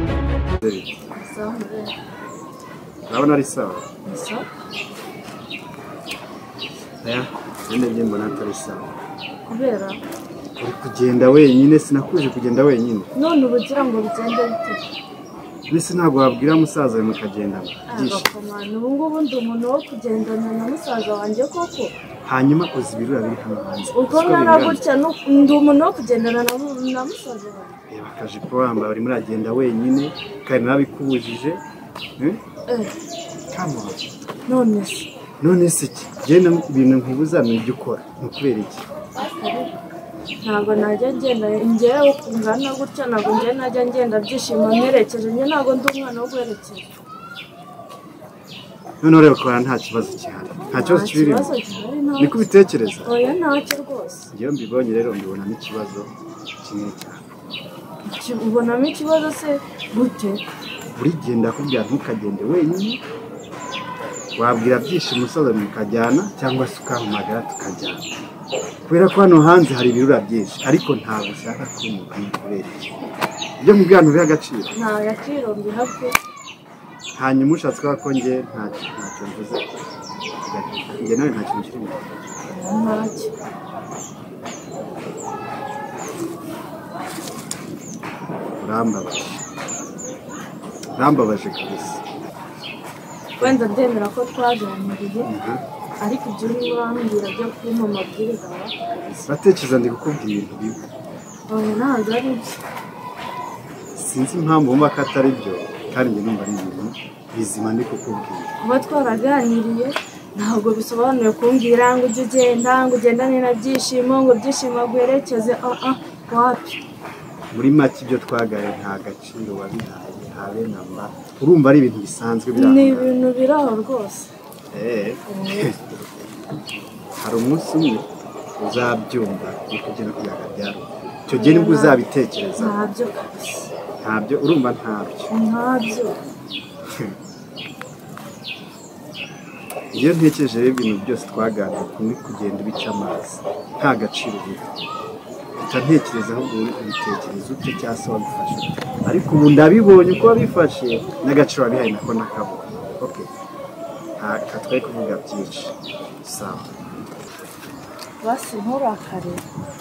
nzeri sawa murere urabona ari sawa ni sawa aya ngende njye mbona atari sawa kubera uri kugenda wenyine sinakuje kugenda wenyine none ubu ugira ngo bigende bite mbese ntabwo wabwira musaza we mukagendana byishimo agakomana ubu ngubu ndi umuntu wo kugendana na musaza wanjye koko hanyuma uzi ibirura biri hano hanze uko Siko nkana bingana. gutya nu- ndi umuntu wo kugendana na mu- na musaza wanjye reba akajipo wambaye urimo uragenda wenyine kari nabikubujije eh? Eh, Come on. none se none se iki genda ibintu nkubuza ni ibyo ukora ni ukubera iki ntabwo najya ngenda njyewe ngana gutya ntabwo njyewe najya ngenda byishimo mwerekeje njye ntabwo ndi umwana wo guherekeza noneho reba ukabona nta kibazo gihari nta kibazo kibirimo gihari nta niko ubitekereza oya ntacyo rwose ngewe mbibonye rero mbibonamo ikibazo kimwe cyane Ki- ubonamo ikibazo se gute buri gihe ndakubwira ntukagende wenyine wabwira byishimo umusaza mukajyana cyangwa se ukampamagara tukajyana kubera ko hano hanze hari ibirura byinshi ariko ntabwo ushaka kwimuka ni kubera iki ibyo mubwira ntubiha agaciro nta yakiro mbiha pe hanyuma ushatse kuvuga ko njye ntacyo ntacyo mvuze njye nawe nta kintu kirimo ntacyo urambabaje urambabaje kabisa wenda ndemera ko twaganiriye Mhm. ariko ibyo urimo urambwira byo kumpa amabwiriza wa uratekereza ndi kukubwira ibintu bibi oya ntabwo ari byo sinzi impamvu wumva ko atari byo kandi njye numva ari ibintu bizima ndi kukubwira kuba twaraganiriye ntabwo bisobanuye kumbwira ngo ujye ugenda ngo ugendane na byishimo ngo byishimo guherekeze aha wapi muri make ibyo twagaye nta gaciro wabihaye habe na mba urumva ari ibintu bisanzwe biri aho ni ngaho. ibintu biri aho rwose Eh. hari umunsi umwe uzabyumva ni kugera ku byaga byaro icyo gihe nibwo uzabitekereza ntabyo kabisa ntabyo urumva ntabyo ntabyo iyo ntekereje rero ibintu byose twaganiriye kumwe kugenda ubica amazi nta gaciro biha uhita ntekereza ahubwo uri kubitekereza ute cyangwa se wabifashe ariko ubu ndabibonye uko wabifashe n'agaciro wabihaye nako nakabonye ok ntabwo twari kuvuga byinshi sawa basi nturakare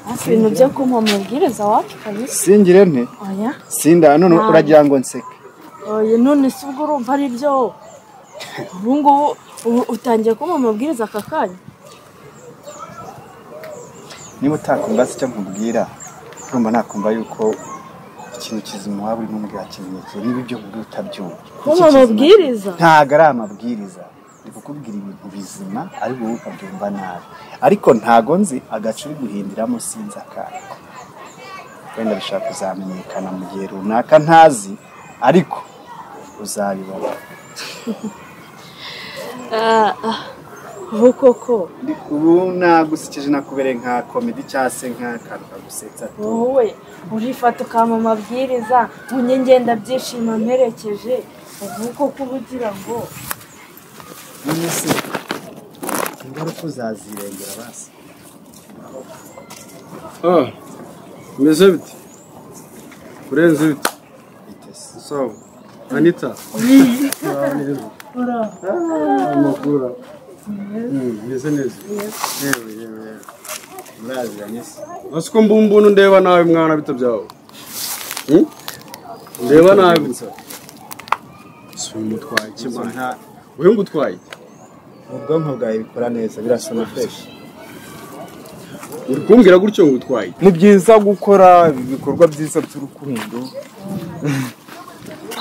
hafi ibintu byo kumpa amabwiriza wapi kabisa singire nte oya sinda none Ntabwo. uragira ngo nseke oya none se ubwo urumva ari byo ubu ngubu ubu utangiye kumpa amabwiriza aka kanya niba utakumva se icyo nkubwira urumva nakumva yuko ikintu kizima waba urimo umbwira kimenyekeye niba ibyo nkubwira utabyumva kumpa Iki kizima- amabwiriza ntabwo ari amabwiriza ndi kukubwira ibintu bizima ariko wowe ukabyumva nabi ariko ntabwo nzi agace uri guhindiramo sinzi akako wenda bishobora kuzamenyekana mu gihe runaka ntazi ariko uzabibona Ah, ah. ubu koko Ndi- ubu nagusekeje nakubereye nka komedi cyangwa se nk'akantu kagusetsa wowe urifata ukampa amabwiriza unye ngenda byishimo mperekeje ubu koko uba ugira ngo none se ingaruka uzazirengera basi Ah, umeze bite urenze bite bitese sawa anita ura amakura meze neza yewe yewe yewe muraziranye se basi ko mba umuntu ndeba nabi mwana bita byawe Hmm? ndeba nabi si umutwaye ikigo ikimana nta wewe ngo utwaye ubwonko bwawe bikora neza birasa na fresh uri kumbwira gutyo ngo utwaye ni byiza gukora ibikorwa byiza by'urukundo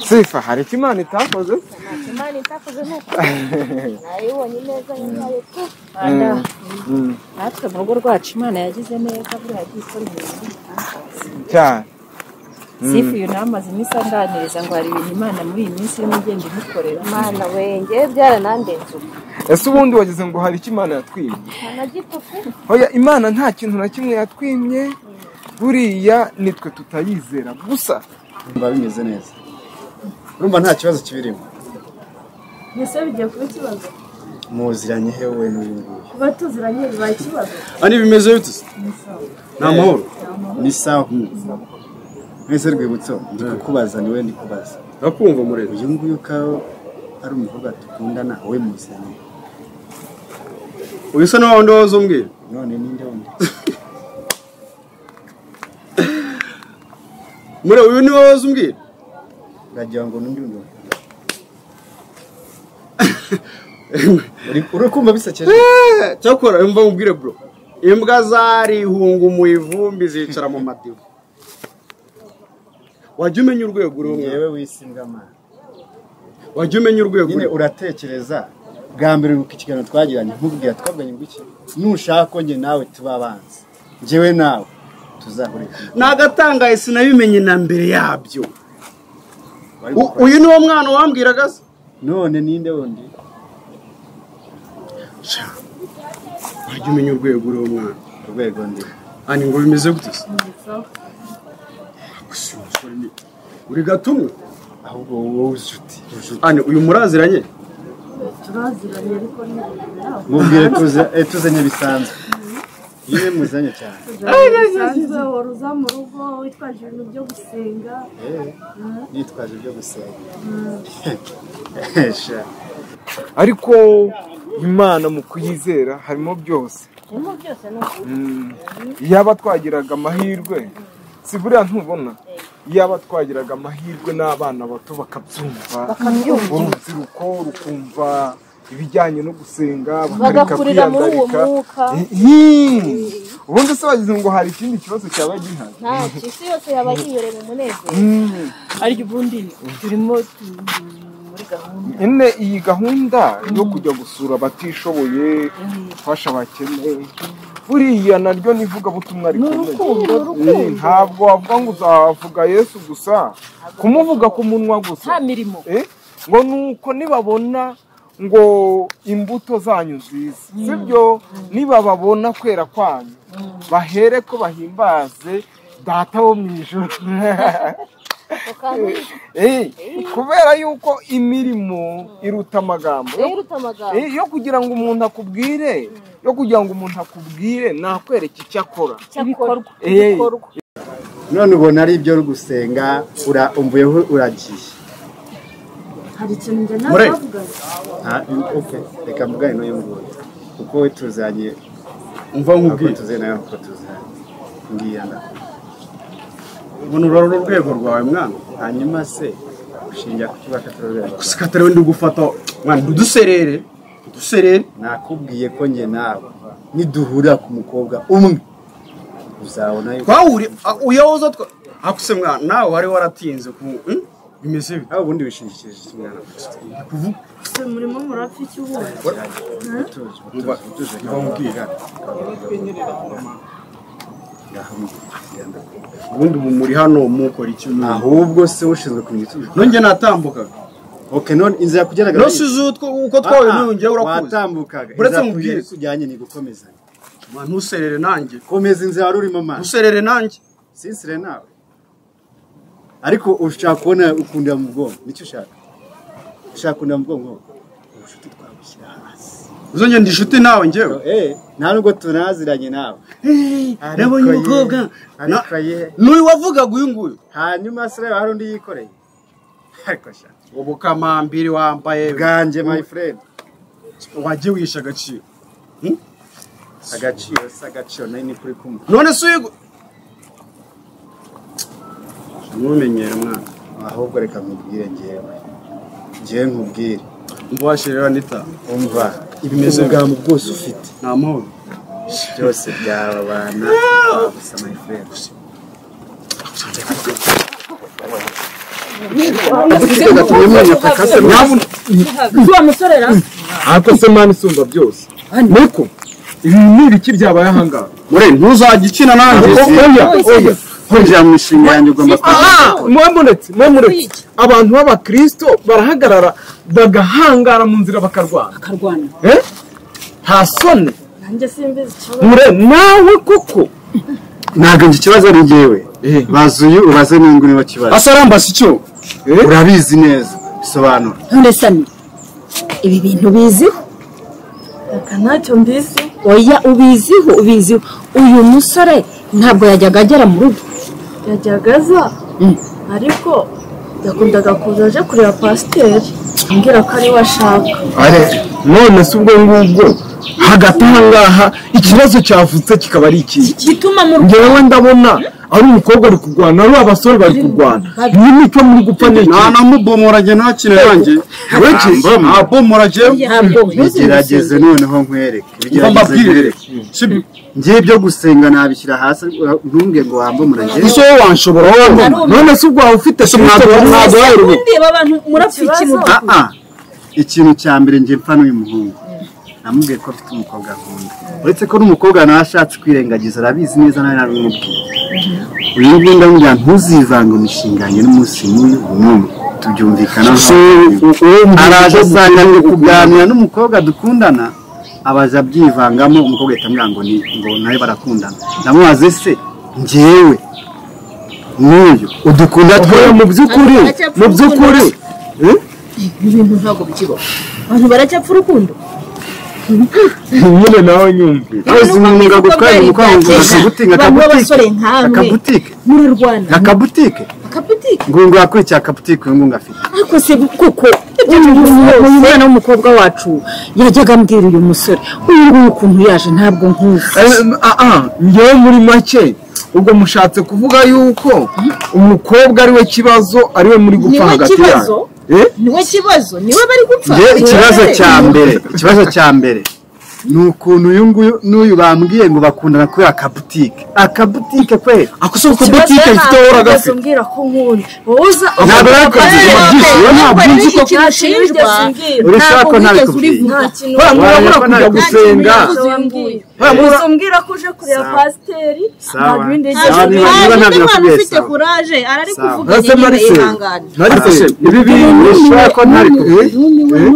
sifa hari icyo imana itakoze imana itakoze nkuko nayibonye neza nyayo tu Rwanda, Mm, natwe mu rugo rwacu imana yagize neza buriya yagiye ikora ibintu bitangaza. cyane sifu uyu nawe amaze iminsi anganiriza ngo hari ibintu imana muri iyi minsi irimo igenda imukorera imana we ngewe byaranandenze ubu ese ubundi wagize ngo hari icyo imana yatwimye nta na gito pe oya imana nta kintu na kimwe yatwimye buriya nitwe tutayizera gusa biba bimeze neza urumva nta kibazo kibirimo mbese bigiye kuba ikibazo muziranye hewe n'uyu nguyu kuba tuziranye bibaye ikibazo ani bimeze bite se ni amahoro ni sawa mwese rwibutso ndi kukubaza niwe ndi kubaza ndakumva umurezi uyu nguyu ko ari umukobwa dukundana we muzanye uyu usa na wa wundi woza umbwira none ninde wundi mure uyu ni wowe woza umbwira uragira ngo n'undi wundi uri- uri kumva bisekeje Eh, cyakora imva nkubwire bro imbwa zarihungumuye ivumbi zicara mu matiba wajya umenya urwego uriho mwana ngewe wisi mbwamana wajya umenya urwego nyine uriho uratekereza bwa mbere wibuka ikiganiro twagiranye nkubwira twabwanye ngo iki nushaka ko njye nawe tuba abanzi ngewe nawe tuzahure kumwe. ni agatangaye sinabimenye na mbere yabyo Wari U- gukora- uyu ni wo mwana wambwiraga se none ninde wundi Sha, wajya umenya urwego uriho mwana urwego ndi ani ngo bimeze gute se Gusa uyu musore ni- uri gatumwe ahubwo wowe inshuti ani uyu muraziranye turaziranye ariko ni ntabwo mubwire tuze eh, tuzanye bisanzwe yewe muzanye cyane bisanzwe wari uza mu rugo witwaje ibintu byo gusenga Eh, nitwaje ibyo gusenga Sha. ariko imana mu kuyizera harimo byose Mm. yaba twagiraga amahirwe si buriya ntubona yaba twagiraga amahirwe n'abana bato bakabyumva urubyiruko rukumva ibijyanye no gusenga bakareka Bagakurira muri uwo kwiyandarika mwuka. Ihi! ubundi se wagize ngo hari ikindi kibazo cyaba gihari ntacyo isi yose yaba yibereye mu munezero Mm. ariko ubundi turimo tu- muri gahunda nyine iyi gahunda yo kujya gusura abatishoboye gufasha abakene buriya naryo ni ivugabutumwa rikomeye urukundo Mm, ntabwo wavuga ngo uzavuga yesu gusa kumuvuga ku munwa nta gusa mirimo Eh? ngo nuko nibabona ngo imbuto zanyu nziza sibyo nibababona kwera kwanyu bahere ko bahimbaze data wo mu ijoro kandi Eh, kubera yuko imirimo iruta amagambo yo uruta amagambo Eh, yo kugira ngo umuntu akubwire yo kugira ngo umuntu akubwire nakwereka icyo akora cyakorwa Eh, none ubona ari ibyo uri gusenga ura- umvuyeho uragiye hari ikintu njye Mure. nawe bavuganye Ah, okay. reka mvugane n'uyu nguyu kuko we tuzanye umva nkuko nkubwira tuze nawe nkuko tuzanye ngiya ndakora ubona urarura urwego rwawe mwana hanyuma se ushingira ku kiba katari urwego rwawe. sikatari wenda ugufata mwana uduserere uduserere nakubwiye ko njye nawe niduhurira ku mukobwa umwe uzabona yuko twahuriye uyahoza twa akuse mwana nawe wari waratinze ku hmm? bimeze bite nawe ubundi wishingikirije ikimwana kuvuga se murimo murapfa iki ubundi utuje Mba- utuje utuje mba mubwira. ubundi ubu muri hano mukora iki mwana ahubwo se ushinzwe kumenya icyo ukora. nongeye natambukaga okay none inzira yo kugerageza rose uzutwo uko twawe nongeye urakuze watambukaga Uretse inzira nkubwire. iri kujyanye ni gukomezanya mwana ntuserere nanjye komeza inzira wari urimo amazi ntuserere nanjye sinsire nawe ariko ushaka kubona ukundira mu bwonko nicyo ushaka ushaka kundira mu bwonko ubushuti twabushyira hasi uzongera ndi inshuti nawe njyewe eh nta nubwo tunaziranye nawe Ariko nabonye ye, umukobwa ariko na- ye. n'uyu wavugaga uyu nguyu hanyuma se reba hari undi yikoreye ariko sha ubukamambiri wambaye bwanjye my friend wajye wisha agaciro agaciro se agaciro nari ni kuri kumwe none se uyigo ntumenyere mwana ahubwo reka nkubwire ngewe ngewe nkubwire umva washirira nita umva Bimeze ubugambo bwose ufite ni amahoro byose byababana gusa my friend wa musore rero ariko se mani isumba byose niko ibi ni ibiki byabaye ahangaha mure ntuzajya ukina nanjye O- oya oya kwinjira mu mishinga yanjye ugomba Ah, mwe muretse mwe muretse abantu b'abakristo barahagarara bagahangara mu nzira bakarwana akarwana Eh? nta soni nanjye simbizi ikibazo mure nawe koko ntabwo njye ikibazo ari njyewe Eh. baza uyu ubaze n'ingo niba kibazo asarambase icyo Eh? urabizi neza bisobanura none sani ibi bintu biziho reka ntacyo mbizi oya ubiziho ubiziho uyu musore ntabwo yajyaga agera mu rugo yajyaga aza ariko yakundaga kuza aje kureba pasiteri ambwira ko ari we ashaka are none se ubwo ngubwo hagati aha ngaha ikibazo cyavutse kikaba ari ikihe gituma mu ngewe ndabona ari umukobwa ari kurwana ari abasore bari kurwana ni mico muri gupfa ni iki ntanamubomorage ntakino yanjye ntabomorage ntabwo bigerageze noneho nkwereke bigerageze mbabwire sibyo ngiye ibyo gusenga nabishyira hasi ntunge ngo wambomorage ese wowe wanshobora wowe none se ubwo waba ufite se ntabwo ntabwo wari ubu ndeba abantu murapfa ikintu aha ikintu cya mbere ngiye mpfa n'uyu muhungu namubwiye ko afite umukobwa nkunda uretse ko n'umukobwa nawe ashatse kwirengagiza arabizi neza nawe nabimubwiye uyu nguyu ndamubwira ntuzivanga imishinga yanjye n'umunsi n'uyu n'umwe tubyumvikanaho araje usanga ari kuganira n'umukobwa dukundana abaza abyivangamo umukobwa ahita ambwira ngo ni ngo nawe barakundana ndamubaze se ngewe n'uyu udukunda oya mu by'ukuri mu by'ukuri eh? ibintu ntabwo bikibaho abantu baracyapfa urukundo nyine nawe nyumve wese umwuga gutwara umukobwa akagutinga akabutike akabutike murarwana akabutike akaputike ngungu yakurikiye akabutike uyu nguyu afite ariko se kuko uyu nguyu uyu mwana w'umukobwa wacu yajyaga ambwira uyu musore uyu nguyu ukuntu yaje ntabwo nkuzi ngewe muri make ubwo mushatse kuvuga yuko umukobwa ariwe kibazo ariwe muri gupfa hagati yayo Eh? niwe kibazo niwe bari gupfa Nge ikibazo cya mbere ikibazo cya mbere ni ukuntu uyu nguyu n'uyu bambwiye ngo bakundana kubera akabutike akabutike kwe ako se uko butike ifite wowe ahagaze uragafi umbwira ko nkunda wowe uza ntabwo rero akazi ubyishyura ntabwo nzi ko urashaka ko ntabikubwiye urivuga murabura kujya gusenga gusa umbwira ko uje kureba pasiteri Sawa. ntabwo ibindi Sawa, byinshi niba- niba ntabyo nakubwiye sawa. kuraje arari Sawa. ntase marise marise ibi bintu urashaka ko ntabikubwiye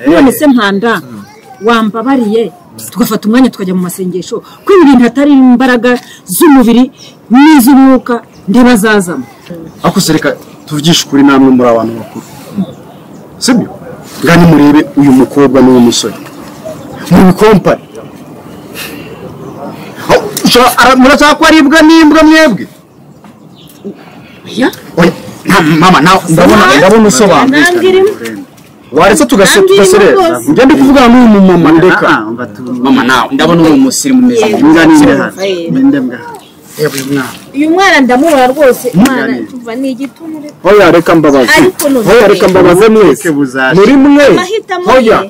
none se mpanda wambabariye tugafata umwanya tukajya mu masengesho ko ibi bintu atari imbaraga z'umubiri n'iz'umwuka ndeba zazamo ako se reka tuvugishe ukuri namwe muri abantu bakuru sibyo ngani murebe uyu mukobwa n'uwo musore mubikompare Aho, ushobora- ara- murashaka ko aribwa n'imbwa mwebwe oya Oya, nta- mama nawe ndabona ndabona usobanura waretse tugase tugaserera njya ndi kuvugana n'uyu mumama ndeka mama nawe ndabona uri umusirimu neza imbwa ni imwe hano ni ndembwa yewe mwana uyu mwana ndamubona rwose mwana Nganire. tuva ni igitunure hoya reka mbabaze Ariko none- hoya reka mbabaze mwese Ubuke buzaje. muri mwe Amahitamo hoya ye.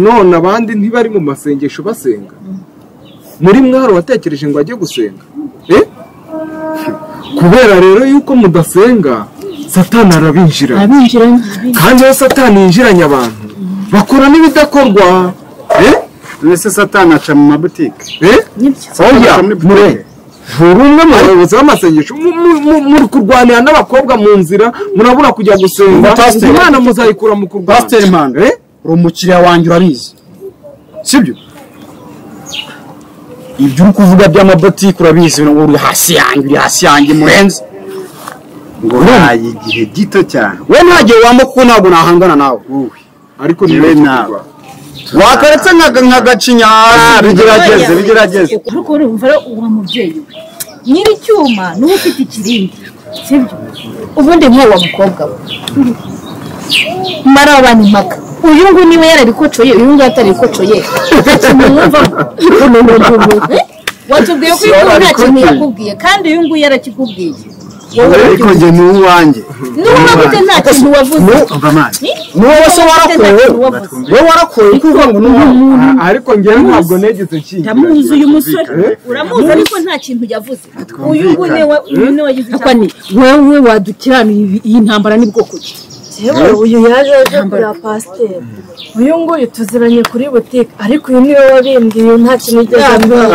none abandi ntibari mu masengesho basenga muri mwari watekereje ngo ajye gusenga Eh? kubera rero yuko mudasenga satani arabinjira abinjiranye kandi iyo satani yinjiranye abantu bakora n'ibidakorwa Eh? none se satani aca mu mabutike Eh? oya mure buri umwe mu bayobozi b'amasengesho mu- mu- mu- muri kurwanira n'abakobwa mu nzira murabura kujya gusenga Pasiteri. imana muzayikura mu kurwana pasiteri manda Eh? uri umukiriya wanjye urabizi sibyo ibyo uri kuvuga by'amabotike urabizi uri hasi yanjye uri hasi yanjye murenzi ngo naye igihe gito cyane we ntagiye wambuka kuko ntabwo nahangana nawe wowe ariko ni yewe wowe nawe wakaretse nka- nkagacinya bigerageze bigerageze ariko urumva rero uwo mubyeyi we nyiri icyuma niwe ufite ikirindi sibyo ubundi nk'uwo mukobwa we mara wabanye impaka uyu nguyu niba yararikocoye uyu nguyu atarikocoye nta kintu mwumvamo watubwiye ko uyu nta kintu yakubwiye kandi uyu nguyu yarakikubwiye ariko njye ni uwanjye n'uwabuze nta kintu wavuze umva amazi niwowe se warakowe wowe warakowe uri kuvuga ngo ni umuntu Ah, ariko ngewe ntabwo negeze nshingira ndamuzi uyu musore uramuzi ariko nta kintu yavuze uyu nguyu twumvikane. niwe wa- uyu niwe wagize icyo Akani, wewe wadukiranura ibi- iyi ntambara n'ubwoko ki yewe uyu yaje aje kureba pasiteri uyu nguyu tuziranye kuri butike ariko uyu niwe wabimbwiye nta kintu yigeze ambwira